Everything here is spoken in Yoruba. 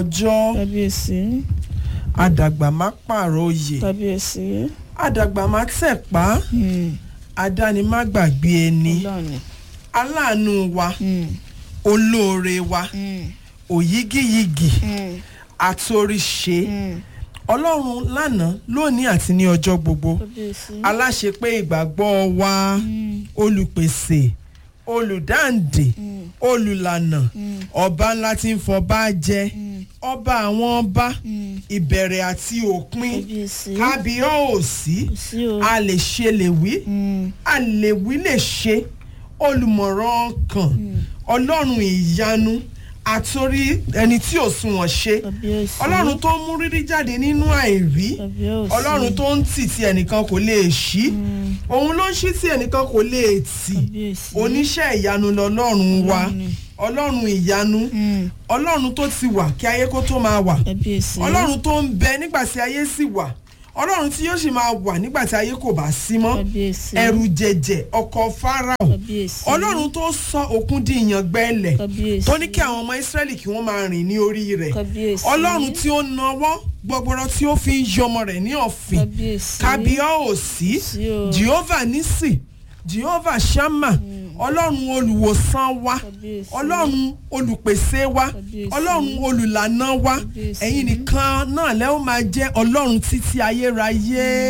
ọjọ́ kábíyèsí àdàgbà má pààrọ̀ oyè kábíyèsí àdàgbà má tẹ̀pá Hmm, àdáni má gbàgbé ẹni Ọlọ́run ni. aláàánú wa Hmm, olóore wa hmm, òyígíyigì hmm, àtòríṣe hmm. ọlọ́run lánàá lónìí àti ní ọjọ́ gbogbo kábíyèsí. aláṣepé ìgbàgbọ́ wa Hmm, olùpèsè olùdáǹdè hmm, olùlànà hmm, ọba ńlá tí ń fọba jẹ hmm, ọba àwọn ọba hmm. ìbẹ̀rẹ̀ àti òpin kábíyèsí. kábíyọ̀ọ́sí kò sí o. a lè ṣe lè wí Hmm, a lè wí lè ṣe olùmọ̀ràn ọkàn hmm. ọlọ́run ìyanu àtòrí ẹni tí ò sunwọ̀n ṣe kábíyèsí. ọlọ́run tó ń mú rírí jáde nínú àìrí kábíyèsí. ọlọ́run tó ń tì tí ẹnìkan kò lè ṣí Hmm, òun ló ń ṣí tí ẹnìkan kò lè tì kábíyèsí. oníṣẹ́ ìyanu lọ́lọ́run wa Ọlọ́run ni. ọlọ́run ìyanu Hmm, ọlọ́run tó ti wà kí ayé kó tó máa wà kábíyèsí. ọlọ́run tó ń bẹ nígbà tí ayé sì wà ọlọ́run tí yóò sì máa wà nígbà tí ayé kò bá sí mọ́ kábíyèsí. ẹrù jẹ̀jẹ̀ ọkọ̀ fáráò kábíyèsí. ọlọ́run tó sọ òkun di ìyàngbẹ́lẹ̀ kábíyèsí. tó ní kí àwọn ọmọ ìsírẹ́lì kí wọ́n máa rìn ní orí rẹ̀ kábíyèsí. ọlọ́run tí ó nawọ́ gbọgbọrọ tí ó fi ń yọmọ rẹ̀ ní ọ̀fìn kábíyèsí. kábíọ́ọ̀sí sí o. jehovah nisi jehovah shama ọlọ́run olùwòsàn wa kábíyèsí. ọlọ́run olùpèsè wa Kábíyèsí. ọlọ́run olùlànà wa Kábíyèsí. ẹ̀yin nìkan náà lẹ́ ó máa jẹ́ ọlọ́run títí ayérayé.